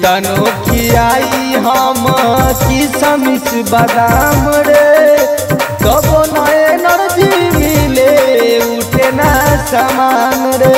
कितनो खियाई हम किसमिस बादाम रे कबो न एनर्जी मिले उठे ना समान रे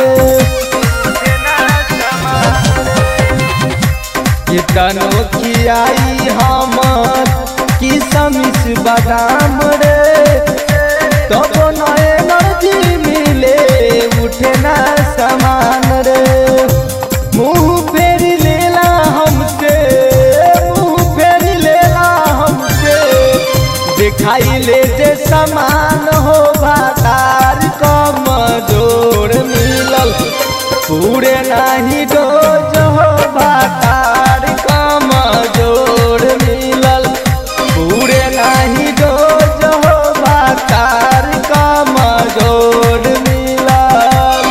कितनो खियाई हम किसमिस बादाम रे कबो न एनर्जी मिले उठे ना समान रे मुंह फेर लेला हमसे मुंह फेर लेला हमसे दिखाई ले जे समान हो भातार कम जोड़ मिलल पूरे नाही डोज हो भातार कम जोड़ मिलल पूरे नाही डोज हो भातार कम जोड़ मिलल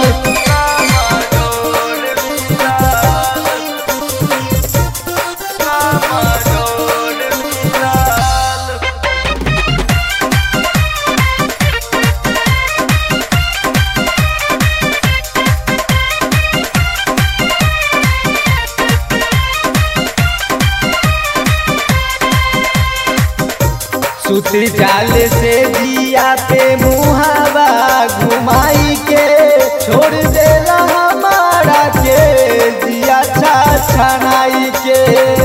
सुती जाल से जिया पे मुहावा घुमाई के छोड़ देला हमारा के जिया छा छनाई के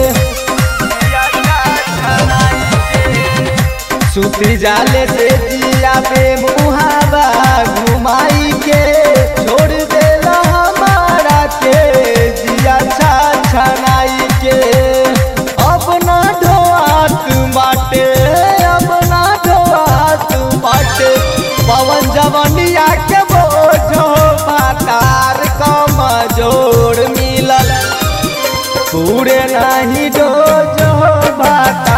सुती जाल से जिया पे मुहावा घुमाई के छोड़ देला हमारा के जिया छा छनाई के अब ना ढोआत बाटे अब ना ढोआत बाटे पवन जवनिया के बोझो बातार कम जोड़ मिलल पूरे नहीं डोज हो बात